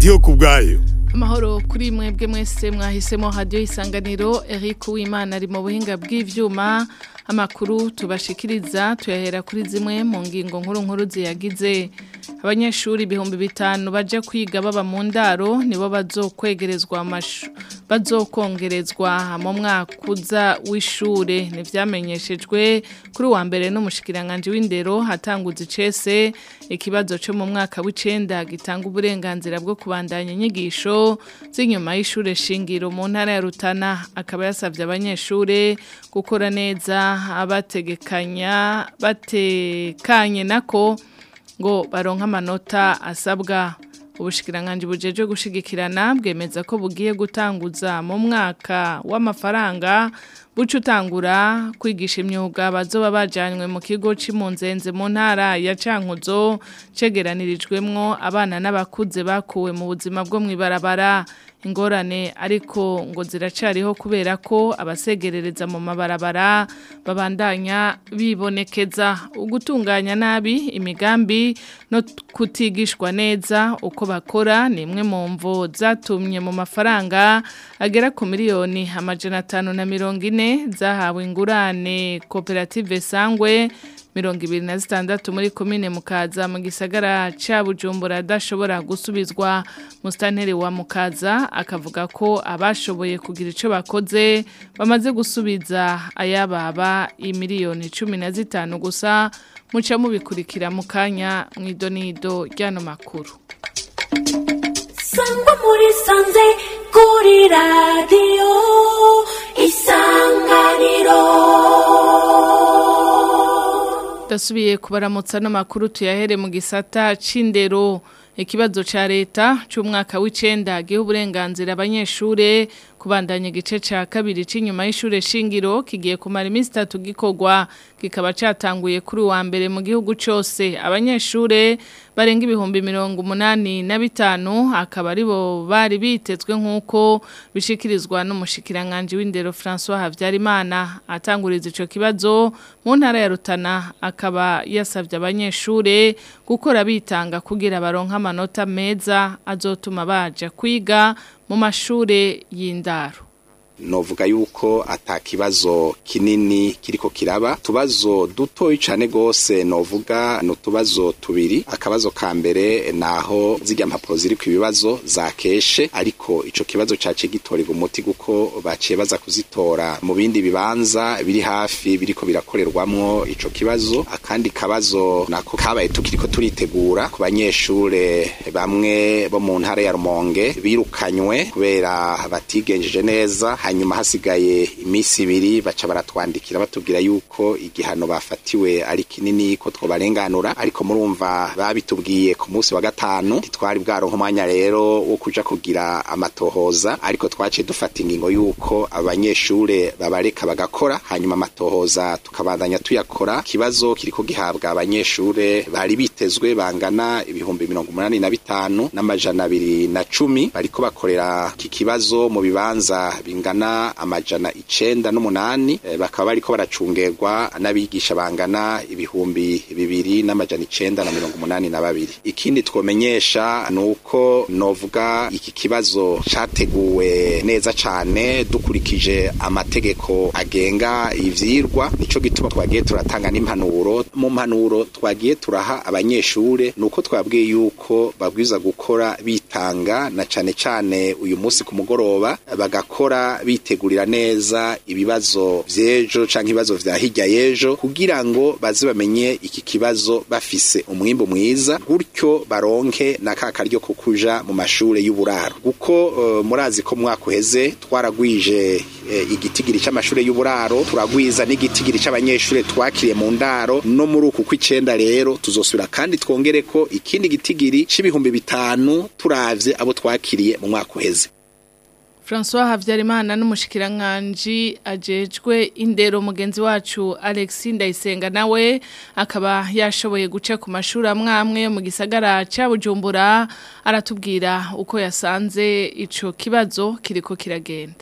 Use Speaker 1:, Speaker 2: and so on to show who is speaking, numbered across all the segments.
Speaker 1: ndiyo ku bwayo
Speaker 2: amahoro kuri mwebwe mwese mwahisemo hadiyo isanganiro Eric Uwimana ari mu buhinga bw'ivyuma amakuru tubashikiriza tuyahera kuri zimwe mu ngingo nkuru nkuru ziyagize abanyeshuri ibihumbi bitanu baje kwiga baba mu ndaro nibo bazokwegerezwa amashu bazokongerezwa mu mwaka uza w'ishure ntivyamenyeshejwe kuri wa mbere n'umushikiranganje w'indero hatanguza icese ikibazo cyo mu mwaka w'icenda gitanga uburenganzira bwo kubandanya inyigisho z'inyuma y'ishure shingiro mu ntara ya Rutana akaba yasavye abanyeshure gukora neza abategekanya batekanye nako ngo baronka amanota asabwa ubushikiranganje bujeje gushigikirana bwemeza ko bugiye gutanguza mu mwaka w'amafaranga buca utangura kwigisha imyuga bazoba bajanywe mu kigo c'impunzenze mu ntara ya Cankuzo cegeranirijwemwo abana n'abakuze bakuwe mu buzima bwo mwibarabara ingorane ariko ngo ziracariho kubera ko abasegerereza mu mabarabara babandanya bibonekeza ugutunganya nabi imigambi no kutigishwa neza uko bakora ni imwe mu mvo zatumye mu mafaranga agera ku miliyoni amajana atanu na mirongo ine zahawe ingurane koperative sangwe mirongo ibiri na zitandatu muri komine mukaza mu gisagara ca bujumbura adashobora gusubizwa musitanteri wa mukaza akavuga ko abashoboye kugira ico bakoze bamaze gusubiza ayababa imiliyoni cumi na zitanu gusa muca mubikurikira mu kanya mw'idonido ry'ano makuru
Speaker 3: sangwa muri sanze kuri radiyo isanganiro
Speaker 2: Dasubiye kubaramutsa n'amakuru tuyahere mu gisata c'indero ikibazo ca leta c'umwaka w'icenda gihe uburenganzira abanyeshure kubandanya igice ca kabiri c'inyuma y'ishure shingiro kigiye kumara iminsi itatu gikorwa kikaba catanguye kuri wa mbere mu gihugu cose abanyeshure barenga ibihumbi mirongo umunani na bitanu akaba aribo bari bitezwe nk'uko bishikirizwa n'umushikiranganje w'indero François Havyarimana atanguriza ico kibazo mu ntara ya Rutana akaba yasavye abanyeshure gukora bitanga kugira baronka amanota meza azotuma baja kwiga mu mashure y'indaro
Speaker 4: novuga yuko ata kibazo kinini kiriko kiraba tubazo dutoyi cane gose novuga no tubazo tubiri akabazo ka mbere naho zirya mpapuro ziri ku ibibazo zakeshe ariko ico kibazo cace gitorerwa umuti guko baciye baza kuzitora mu bindi bibanza biri hafi biriko birakorerwamwo ico kibazo akandi kabazo nako kabaye tukiriko turitegura ku banyeshure bamwe bo mu ntara ya Rumonge birukanywe kubera batigenjeje neza hanyuma hasigaye iminsi ibiri baca baratwandikira batubwira yuko igihano bafatiwe ari kinini ko twobarenganura ariko murumva babitubwiye ku munsi wa gatanu ntitwari bwaronka umwanya rero wo kuja kugira amatohoza ariko twaciye dufata ingingo yuko abanyeshure babareka bagakora hanyuma amatohoza tukabandanya tuyakora ikibazo kiriko gihabwa abanyeshure bari bitezwe bangana ibihumbi mirongo umunani na bitanu n'amajana abiri na cumi bariko bakorera iki kibazo mu bibanza bingana bangana amajana icenda n'umunani e, bakaba bariko baracungerwa n'abigisha bangana ibihumbi bibiri n'amajana icenda na mirongo umunani na babiri ikindi twomenyesha nuko novuga iki kibazo categuwe neza cane dukurikije amategeko agenga ivyirwa nico gituma twagiye turatanga n'impanuro mu mpanuro twagiye turaha abanyeshure nuko twabwiye yuko babwiza gukora bitanga na cane cane uyu munsi ku mugoroba bagakora bitegurira neza ibibazo vy'ejo canke ibibazo vya hirya y'ejo kugira ngo baze bamenye iki kibazo bafise umwimbu mwiza gutyo baronke na ka karyo ko kuja mu mashure y'uburaro kuko uh, murazi ko mwaka uheze twaragwije uh, igitigiri c'amashure y'uburaro turagwiza n'igitigiri c'abanyeshure twakiriye mu ndaro no muri uku kw'icenda rero tuzosubira kandi twongere ko ikindi gitigiri c'ibihumbi bitanu turavye abo twakiriye mu mwaka uheze
Speaker 2: François Havyarimana n'umushikiranganje ajejwe indero mugenzi wacu Alex Ndayisenga nawe akaba yashoboye guca ku mashuri amwamwe mu gisagara ca Bujumbura aratubwira uko yasanze ico kibazo kiriko kiragenda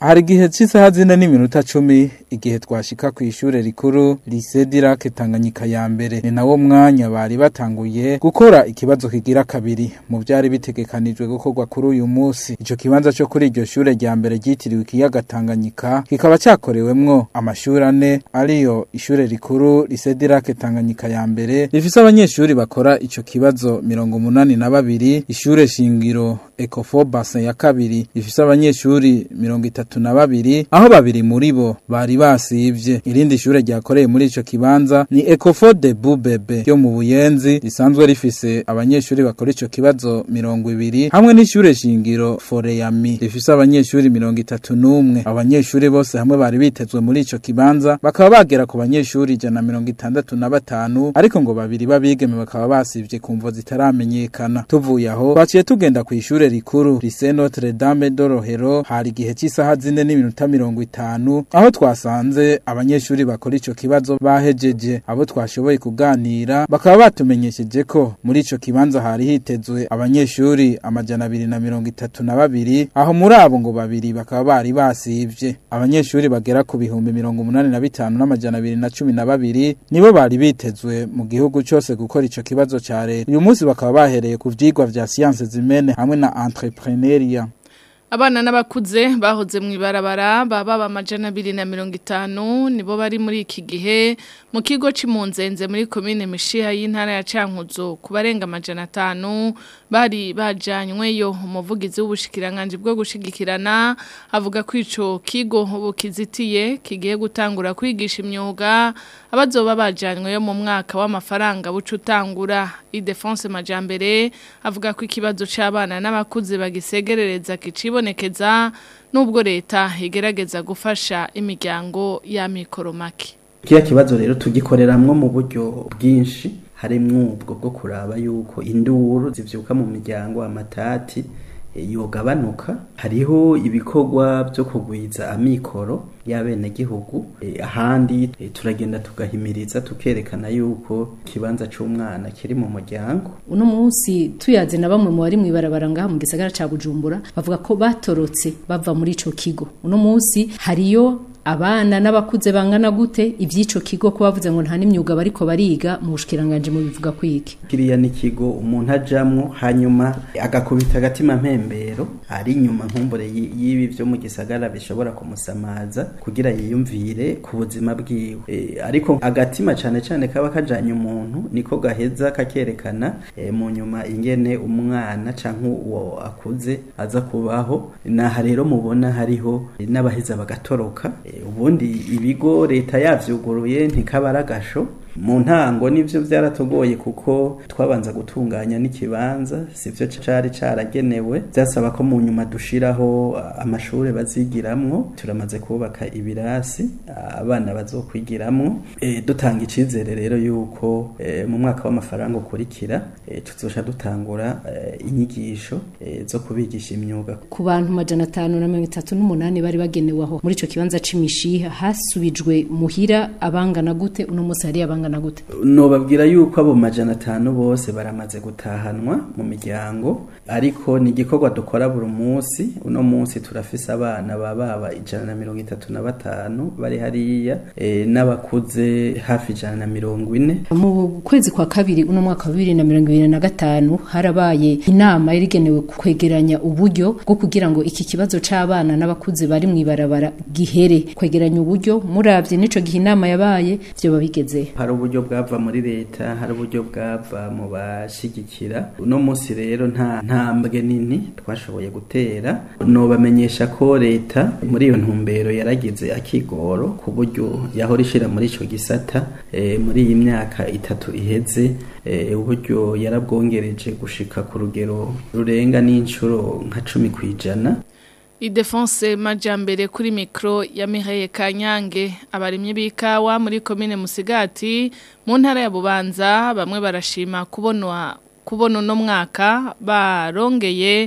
Speaker 1: hari igihe cy'isaha zine n'iminota cumi igihe twashika ku ishure rikuru lycée Dirake Tanganyika ya mbere ni nawo mwanya bari batanguye gukora ikibazo kigira kabiri mu byari bitegekanijwe gukorwa kuri uyu munsi ico kibanza cyo kuri iryo shure rya mbere ryitiriwe ikiyaga Tanganyika kikaba cyakorewemwo amashuri ane ariyo ishure rikuru lycée Dirake Tanganyika ya mbere rifise abanyeshuri bakora ico kibazo mirongo munani na babiri ishure shingiro Ecofo Bassin ya kabiri rifise abanyeshuri mirongo itatu na babiri aho babiri muri bo bari basivye irindi shure ryakoreye muri ico kibanza ni Ecofo de Bubebe yo mu Buyenzi risanzwe rifise abanyeshuri bakora ico kibazo mirongo ibiri hamwe n'ishure shingiro Foreyami rifise abanyeshuri mirongo itatu n'umwe abanyeshuri bose hamwe bari bitezwe muri ico kibanza bakaba bagera ku banyeshuri ijana na mirongo itandatu na batanu ariko ngo babiri babigeme bakaba basivye ku mvo zitaramenyekana tuvuye aho twaciye tugenda ku ishure rikuru Lycée Notre Dame de Rohero hari igihe cy'isaha zine n'iminota mirongo itanu aho twasanze abanyeshuri bakora ico kibazo bahejeje abo twashoboye kuganira bakaba batumenyesheje ko muri ico kibanza hari hitezwe abanyeshuri amajana abiri na mirongo itatu na babiri aho muri abo ngo babiri bakaba bari basivye abanyeshuri bagera ku bihumbi mirongo umunani na bitanu n'amajana abiri na cumi na babiri nibo bari bitezwe mu gihugu cose gukora ico kibazo ca leta uyu munsi bakaba bahereye ku vyigwa vya siyanse zimene hamwe na entrepreneuria
Speaker 2: Abana n'abakuze bahoze mu ibarabara baba amajana abiri na mirongo itanu nibo bari muri iki gihe mu kigo cy'impunzenze muri komine mishiha y'intara ya Cankuzo ku barenga amajana atanu bari bajanyweyo umuvugizi w'ubushikiranganje bwo gushigikirana avuga ko ico kigo ubu kizitiye kigiye gutangura kwigisha imyuga abazoba bajanyweyo mu mwaka w'amafaranga buca utangura Idefonse Majambere avuga ko ikibazo c'abana n'abakuze bagisegerereza kicibonekeza nubwo leta igerageza gufasha imiryango ya mikoromaki
Speaker 5: Kiya kibazo rero tugikoreramwo mu buryo bwinshi harimwo ubwo bwo kuraba yuko induru zivyuka mu miryango amatati yogabanuka hariho ibikorwa byo kugwiza amikoro y'abenegihugu ahandi turagenda tugahimiriza tukerekana yuko ikibanza c'umwana kiri mu muryango
Speaker 6: uno munsi tuyaze na bamwe mu bari mu ibarabara ngaha mu gisagara ca Bujumbura bavuga ko batorotse bava muri ico kigo uno munsi hariyo abana n'abakuze bangana gute ivy'ico kigo ko bavuze ngo nta n'imyuga bariko bariga mu bushikiranganje mu bivuga kwiki
Speaker 5: kiriya ni kigo umuntu ajamwo hanyuma agakubita agatima mpembero ari inyuma nkumbure y'ibi vyo mu gisagara bishobora kumusamaza kugira yiyumvire ku buzima bwiwe e, ariko agatima cane cane kaba kajanye umuntu niko gaheza kakerekana e, mu nyuma ingene umwana canke uwo akuze aza kubaho naha rero mubona hariho e, n'abaheza bagatoroka e, ubundi ibigo leta yavyuguruye ntikabara agasho mu ntango nivyo byaratugoye kuko twabanza gutunganya n'ikibanza sivyo cari caragenewe byasaba ko mu nyuma dushiraho amashuri bazigiramwo turamaze kubaka ibirasi abana bazokwigiramwo e, dutanga icizere rero yuko e, mu mwaka w'amafaranga ukurikira e, tuzosha dutangura e, inyigisho e, zo kubigisha imyuga
Speaker 6: ku bantu majana atanu na mirongo itatu n'umunani bari bagenewe aho muri ico kibanza c'imishiha hasubijwe muhira abangana gute uno munsi hari abangana bangana gute
Speaker 5: nobabwira yuko abo majana atanu bose baramaze gutahanwa mu miryango ariko ni igikorwa dukora buri munsi uno munsi turafise abana bababa ijana na mirongo itatu na batanu bari hariya e, n'abakuze hafi ijana na mirongo ine
Speaker 6: mu kwezi kwa kabiri uno mwaka wa bibiri na mirongo ibiri na gatanu harabaye inama yari igenewe kwegeranya uburyo bwo kugira ngo iki kibazo c'abana n'abakuze bari mu ibarabara gihere kwegeranya uburyo muravye n'ico gihe inama yabaye vyoba bigeze
Speaker 5: hari uburyo bwava muri leta hari uburyo bwava mu bashigikira uno munsi rero nta ntambwe nini twashoboye gutera nobamenyesha ko leta muri iyo ntumbero yaragize akigoro ku buryo yahora ishira muri ico gisata e, muri iyi myaka itatu iheze e, uburyo yarabwongereje gushika ku rugero rurenga n'incuro nka cumi kwijana
Speaker 2: Idefonse majambere kuri mikro ya Mihaye Kanyange abarimye bikawa muri commune Musigati mu ntara ya Bubanza bamwe barashima kubonwa kubona no mwaka barongeye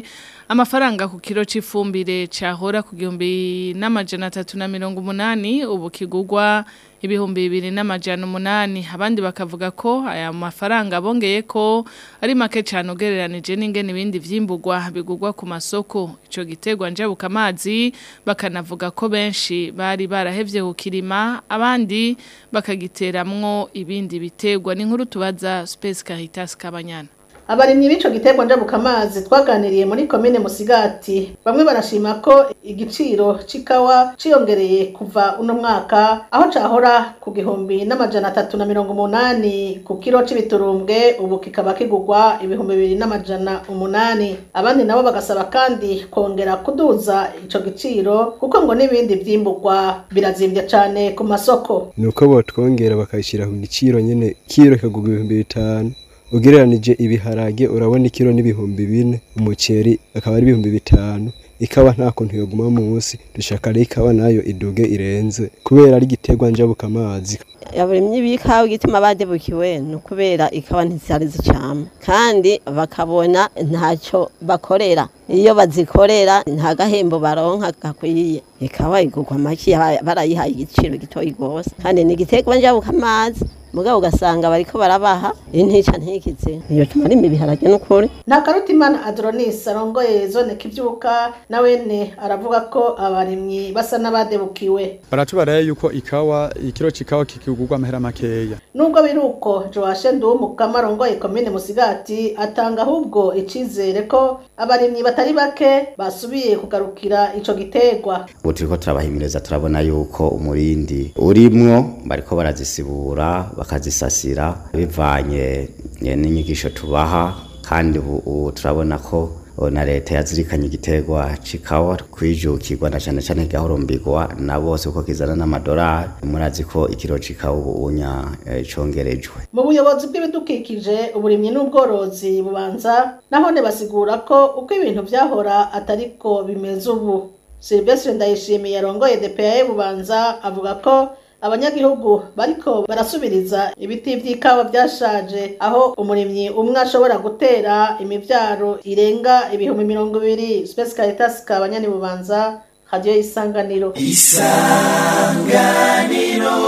Speaker 2: amafaranga ku kiro c'ifumbire cahora ku gihumbi n'amajana atatu na mirongo umunani ubu kigugwa ibihumbi bibiri n'amajana umunani abandi bakavuga ko aya mafaranga bongeye ko ari make cyane ugereranije n'ingene ibindi vyimburwa bigugwa ku masoko ico gitegwa njabuka amazi bakanavuga ko benshi bari barahevye kukirima abandi bakagiteramwo ibindi bitegwa ni nkuru tubaza Space Caritas Kabanyana
Speaker 7: abarimyi b'ico giterwa njabukamazi twaganiriye muri komine musigati bamwe barashima ko igiciro c'ikawa ciyongereye kuva uno mwaka aho cahora ku gihumbi n'amajana atatu na mirongo umunani ku kiro c'ibiturumbwe ubu kikaba kigurwa ibihumbi bibiri n'amajana umunani abandi nabo bagasaba kandi kongera kuduza ico giciro kuko ngo n'ibindi vyimburwa birazimvye cane ku masoko
Speaker 8: nuko botwongera bakayishyira ku giciro nyene kiro kikagurwa ibihumbi bitanu ugereranije ibiharage urabona ikiro n'ibihumbi bine umuceri akaba ari ibihumbi bitanu ikawa nta kuntu yoguma munsi dushaka rero ikawa nayo iduge irenze kubera ari igiterwa njabuka amazi
Speaker 9: abarimyi b'ikawa igituma badebukiwe ni ukubera ikawa ntizari zicama kandi bakabona ntacyo bakorera iyo bazikorera nta gahembo baronka gakwiye ikawa igurwa make barayihaye igiciro gitoyi rwose kandi ni igiterwa njabuka amazi mugabo ugasanga bariko barabaha intica ntikize iyo tumarimo ibiharage n'ukuri
Speaker 7: nta karutimana adronis arongoye zone kivyuka nawene aravuga ko abarimyi basa n'abadebukiwe
Speaker 10: baratubaraye yuko ikawa ikiro c'ikawa kikigurwa amahera makeya
Speaker 7: nubwo biri uko joashe nduwumukama arongoye komine musigati atanga ahubwo icizere ko abarimyi batari bake basubiye kugarukira ico giterwa
Speaker 11: ubu turiko turabahimiriza turabona yuko umurindi urimwo bariko barazisibura bakazisasira bivanye n'inyigisho tubaha kandi ubu turabona ko na leta yazirikanye igiterwa c'ikawa kwijukirwa na cane cane gahurumbirwa na bose uko kizana n'amadolari murazi ko ikiro c'ikawa ubu unya congerejwe
Speaker 7: mu buyobozi bw'ibidukikije uburimyi n'ubworozi bubanza nahone basigura ko uko ibintu vyahora atariko bimeze ubu Silvestre Ndayishimiye yarongoye DPA bubanza avuga ko abanyagihugu bariko barasubiriza ibiti vy'ikawa vyashaje aho umurimyi umwe ashobora gutera imivyaro irenga ibihumbi mirongo ibiri Space Caritas kabanyani bubanza radio isanganiro
Speaker 12: isanganiro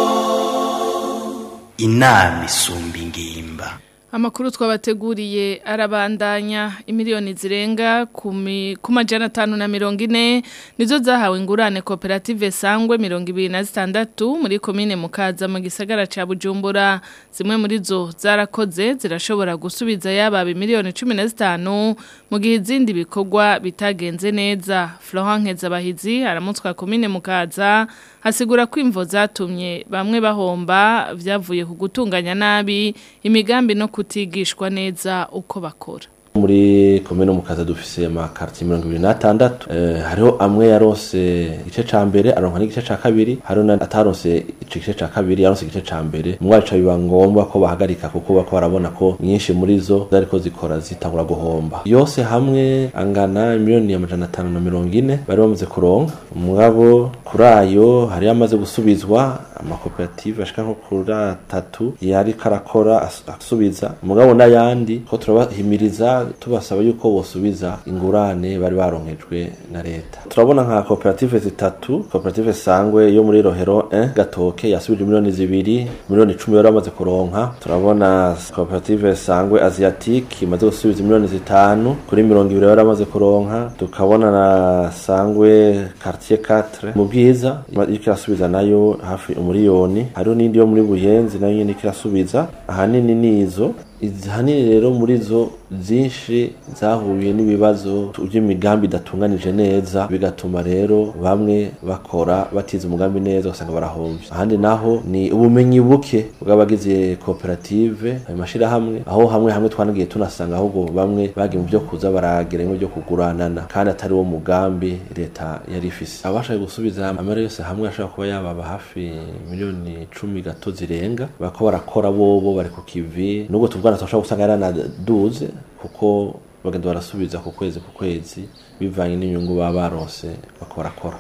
Speaker 12: inama isumba ingimba
Speaker 2: Amakuru twabateguriye arabandanya imiliyoni zirenga ku majana atanu na mirongo ine nizo zahawe ingurane koperative sangwe mirongo ibiri na zitandatu muri komine mukaza mu gisagara ca bujumbura zimwe muri zo zarakoze zirashobora gusubiza yaba miliyoni cumi na zitanu mu gihe izindi bikorwa bitagenze neza Florent Nkezabahizi aramutswa komine mukaza hasigura ko imvo zatumye bamwe bahomba vyavuye ku gutunganya nabi imigambi no kutigishwa neza uko bakora
Speaker 13: muri komine mukaza dufise amakarti mirongo ibiri n'atandatu eh, hariho amwe yarose igice ca mbere aronka n'igice ca kabiri hariho na ataronse ico gice ca kabiri yaronse igice ca mbere mwaca biba ngombwa ko bahagarika kuko bako barabona ko nyinshi muri zo zariko zikora zitangura guhomba yose hamwe angana miliyoni amajana atanu na mirongo ine bari bamaze kuronka mugabo kuri ayo hari amaze gusubizwa amakoperative ashika nko kuri atatu yari karakora asubiza mugabo n'ayandi ko turabahimiriza tubasaba yuko bosubiza ingurane bari baronkejwe na leta turabona nka koperative zitatu koperative sangwe yo muri rohero 1 gatoke yasubije miliyoni zibiri miliyoni icumi bari bamaze kuronka turabona koperative sangwe asiatique imaze gusubiza miliyoni zitanu kuri mirongo ibiri bari bamaze kuronka tukabona na sangwe quartier 4 mu bwiza iriko irasubiza nayo hafi umuriyoni hariho n'indi yo muri buyenzi nayo nyene irasubiza ahanini nizo ahanini rero muri zo zinshi zahuye n'ibibazo by'imigambi idatunganije neza bigatuma rero bamwe bakora batize umugambi neza ugasanga barahomvye ahandi naho ni ubumenyi buke bw'abagize koperative ayo mashirahamwe aho hamwe hamwe twanagiye tunasanga ahubwo bamwe bagiye mu byo kuza baragera byo kuguranana kandi atari wo mugambi leta yari ifise abashaje gusubiza amara yose hamwe ashobora kuba yababa hafi miliyoni cumi gato zirenga bako barakora bobo bari ku kivi nubwo tuvugana turashobora gusanga yaranaduze kuko bagenda barasubiza ku kwezi ku kwezi bivanye n'inyungu baba baronse bakorakora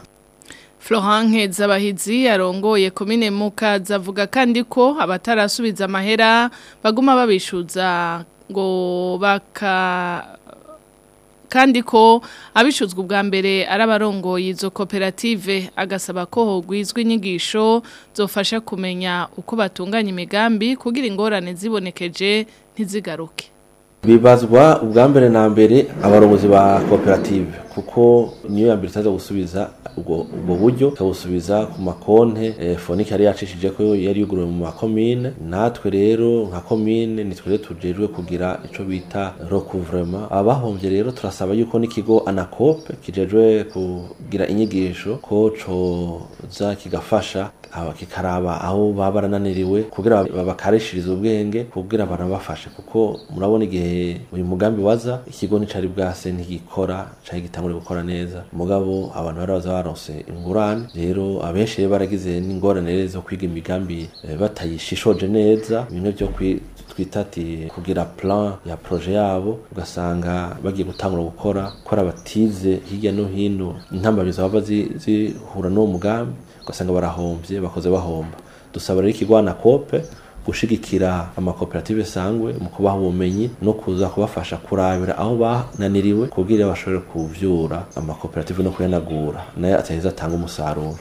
Speaker 2: Florent Nkezabahizi yarongoye komine Mukaza avuga kandi ko abatarasubiza amahera baguma babishuza ngo baka kandi ko abishuzwe ubwa mbere ari abarongoye izo koperative agasaba ko hogwizwa inyigisho zofasha kumenya uko batunganya imigambi kugira ingorane zibonekeje ntizigaruke
Speaker 13: bibazwa ubwa mbere na mbere abarongozi ba koperative kuko niyo ya mbere itaza gusubiza ubwo ubwo buryo ikabusubiza ku makonte eh, fonike yari yacishije ko yari yuguruwe mu makomine natwe rero nka komine nitwe rero tujejwe kugira ico bita recouvrement abahombye rero turasaba yuko n'ikigo anakope kijejwe kugira inyigisho ko coza kigafasha aba kikaraba aho baba barananiriwe kugira babakarishirize ubwenge kugira banabafashe kuko murabona igihe uyu mugambi waza ikigo nicari bwase ntigikora cari gitangure gukora neza mugabo abantu bari baza baronse ingurane rero abenshi rero baragize n'ingorane rero zo kwiga imigambi eh, batayishishoje neza bimwe vyo kwi twita ati kugira plan ya projet yabo ugasanga bagiye gutangura gukora kora batize hirya no hino intambamyi zaba zihura n'uwo mugambi ugasanga barahombye bakoze bahomba dusaba rero ikigwana kope gushigikira amakoperative sangwe mu kubaha ubumenyi no kuza kubafasha kurabira aho bananiriwe kugira bashobore kuvyura amakoperative no kuyanagura nayo ataheza atanga umusaruro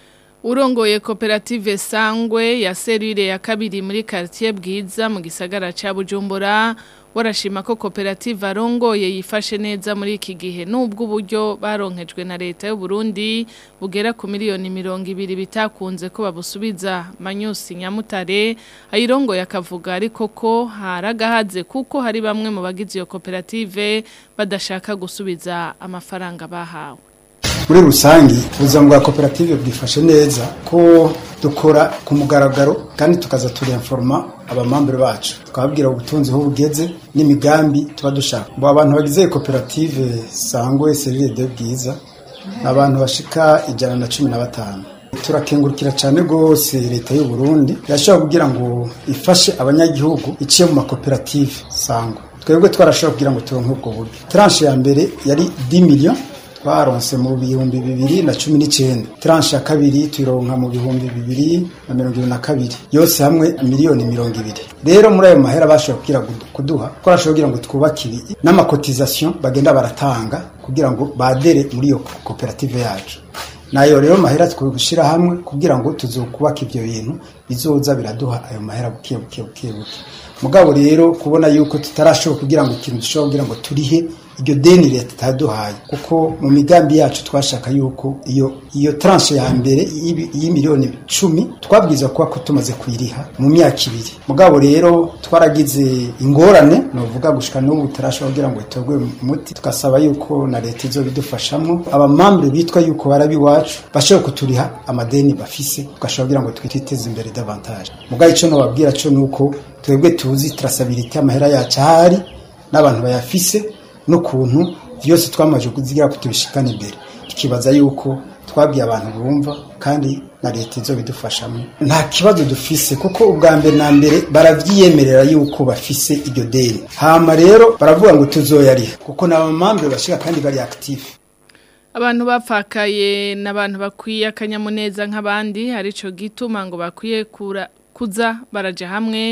Speaker 2: Urongoye koperative sangwe ya serire ya kabiri muri quartier bwiza mu gisagara ca Bujumbura warashima ko koperative arongoye yifashe neza muri iki gihe nubwo uburyo baronkejwe na leta y'u Burundi bugera ku miliyoni mirongo ibiri bitakunze ko babusubiza Manyusi Nyamutare ayirongoye akavuga ariko ko haragahaze kuko hari bamwe mu bagize iyo koperative badashaka gusubiza amafaranga bahawe
Speaker 14: muri rusange ubuzima bwa koperative bwifashe neza ko dukora ku mugaragaro kandi tukaza turinforma abamambere bacu tukababwira ubutunzi aho bugeze n'imigambi tuba dushaka ngo abantu bagize koperative sangwe serire de bwiza ni abantu bashika ijana na cumi na batanu turakengurukira cyane rwose leta y'u Burundi yashobora kugira ngo ifashe abanyagihugu iciye mu makoperative sangwa twebwe twarashobora kugira ngo turonke ubwo buryo tranche ya mbere yari 10 millions twaronse mu bihumbi bibiri na cumi n'icyenda tranche ya kabiri tuyironka mu bihumbi bibiri na mirongo ibiri na kabiri yose hamwe miliyoni mirongo ibiri rero muri ayo mahera bashobora kugira kuduha ko bashobora kugira ngo twubakire n'amakotizasiyo bagenda baratanga kugira ngo badere muri iyo koperative yacu nayo rero mahera twushyira hamwe kugira ngo tuzokubaka ibyo bintu bizoza biraduha ayo mahera buke buke buke buke mugabo rero kubona yuko tutarashobora kugira ngo ikintu dushobora kugira ngo turihe iryo deni leta itaduhaye kuko mu migambi yacu twashaka yuko iyo iyo tranche ya mbere y'imiliyoni cumi twabwiza kuba ko tumaze kuyiriha mu myaka ibiri mugabo rero twaragize ingorane novuga gushika n'ubu tarashobora kugira ngo itorwe umuti tugasaba yuko na leta izo bidufashamo abamambure bitwa yuko barabi iwacu bashobora kuturiha amadeni bafise tugashobora kugira ngo twiteze imbere davantage mugabo ico nobabwira co nuko twebwe tuzi trasabilite amahera yacu ahari n'abantu bayafise n'ukuntu byose twamaze kuzigira kutubishikana imbere tukibaza yuko twabwiye abantu bumva kandi na leta izo bidufashamo nta kibazo dufise kuko ubwa mbere na mbere baravyiyemerera yuko bafise iryo deni hama rero baravuga ngo tuzoyariha kuko n'abamambere bashika kandi bari active
Speaker 2: Abantu bapfakaye n'abantu bakwiye akanyamuneza nk'abandi harico gituma ngo bakwiye kura kuza baraja hamwe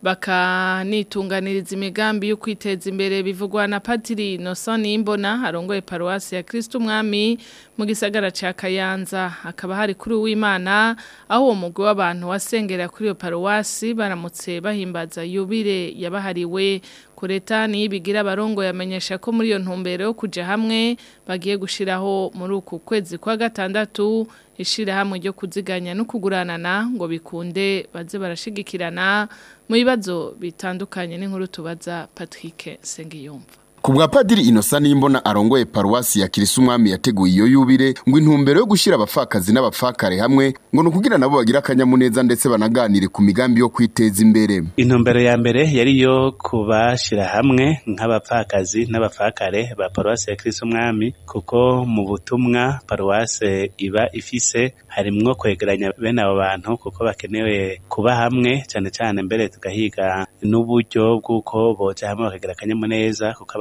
Speaker 2: bakanitunganiriza imigambi yo kwiteza imbere bivugwa na Patiri Innocent Imbona arongoye paruwasi ya Kristo Umwami mu gisagara ca Kayanza akaba hari kuri uw'Imana aho uwo mugwi w'abantu wasengera kuri iyo paruwasi baramutse bahimbaza yubire yabahariwe kureta ni bigira abarongo yamenyesha ko muri iyo ntumbero yo kuja hamwe bagiye gushiraho muri uku kwezi kwa gatandatu ishirahamwe ryo kuziganya no kuguranana ngo bikunde baze barashigikirana mu bibazo bitandukanye n'inkuru tubaza Patrick Sengiyumva
Speaker 15: Kubwa padiri inosa nimbona arongoye paruwasi ya Kirisa umwami yateguye iyo yubire ngo intumbero yo gushira abafakazi n'abafakare hamwe ngo nukugira nabo bagira akanyamuneza ndetse banaganire ku migambi yo kwiteza imbere.
Speaker 16: Intumbero ya mbere yari yo kubashira hamwe nk'abapfakazi n'abafakare ba paruwasi ya Kirisa umwami kuko mu butumwa paruwasi iba ifise harimwo kwegeranya bene abo bantu kuko bakenewe kuba hamwe cyane cyane mbere tugahiga n'uburyo bw'uko boja hamwe bakagira akanyamuneza kuko abantu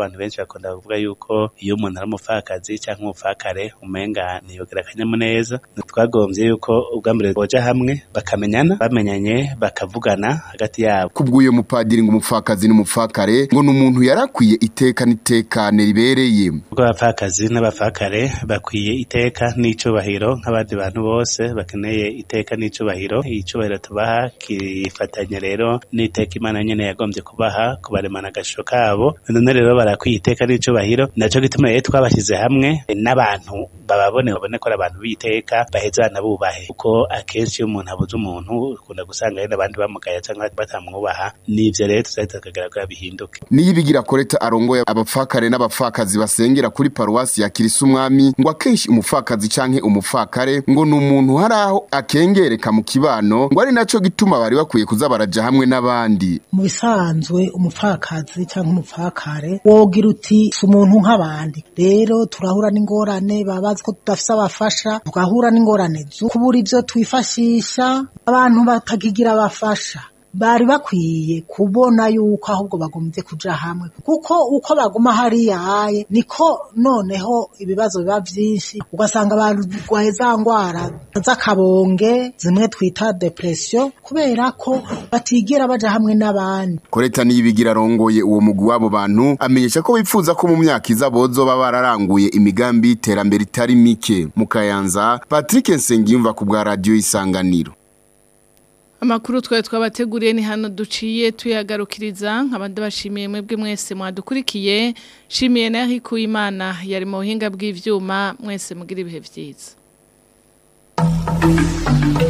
Speaker 16: abantu benshi bakunda kuvuga yuko iyo umuntu ari umupfakazi cyangwa umupfakare umenga ntiyogera akanyamuneza twagombye yuko ubwa mbere boja hamwe bakamenyana bamenyanye bakavugana hagati yabo
Speaker 15: kubw'uyo mupadiri ngo umupfakazi n'umupfakare ngo ni umuntu yarakwiye iteka n'itekane ribereye
Speaker 16: ubwo abapfakazi n'abapfakare bakwiye iteka n'icubahiro nk'abandi bantu bose bakeneye iteka n'icubahiro icubahiro tubaha kifatanya rero n'iteka imana nyene yagombye kubaha kubaremana agashusho kabo none rero barakwiye iteka n'icubahiro naco gituma rero twabashyize hamwe n'abantu bababone babone ko ari abantu b'iteka baheza banabubahe kuko akenshi iyo umuntu abuze umuntu ukunda gusanga hari n'abandi bamugaya cyangwa batamwubaha n'ivyo rero tuzahita tukagaragara bihinduke
Speaker 15: niyibigira koreta arongoye abapfakare n'abapfakazi basengera kuri paruwasi ya kirisa umwami ngo akenshi umupfakazi canke umupfakare ngo ni umuntu hari aho akengereka mu kibano ngo ari naco gituma bari bakwiye kuza baraja hamwe n'abandi
Speaker 17: mu bisanzwe umupfakazi cyangwa umupfakare wogira uti si umuntu nk'abandi rero turahura n'ingorane baba bazi ko tudafise abafasha tugahura n'ingorane zo kubura ivyo twifashisha abantu batakigira abafasha bari bakwiye kubona yuko ahubwo bagombye kuja hamwe kuko uko baguma hariya haye niko noneho ibibazo biba vyinshi ugasanga barwaye za ngwara z'akabonge zimwe twita depression kubera ko batigera baja hamwe n'abandi
Speaker 15: koreta niyibigira arongoye uwo mugwi w'abo bantu amenyesha ko bipfuza ko mu myaka iza bozoba bararanguye imigambi y'iterambere itari mike mu kayanza patrick nsengiyumva ku bwa radiyo isanganiro
Speaker 2: Amakuru twari twabateguriye ni hano duciye tuyagarukiriza nk'abandi bashimiye mwebwe mwese mwadukurikiye shimiye na Eric Uwimana yari mu buhinga bw'ivyuma mwese mugira ibihe vyiza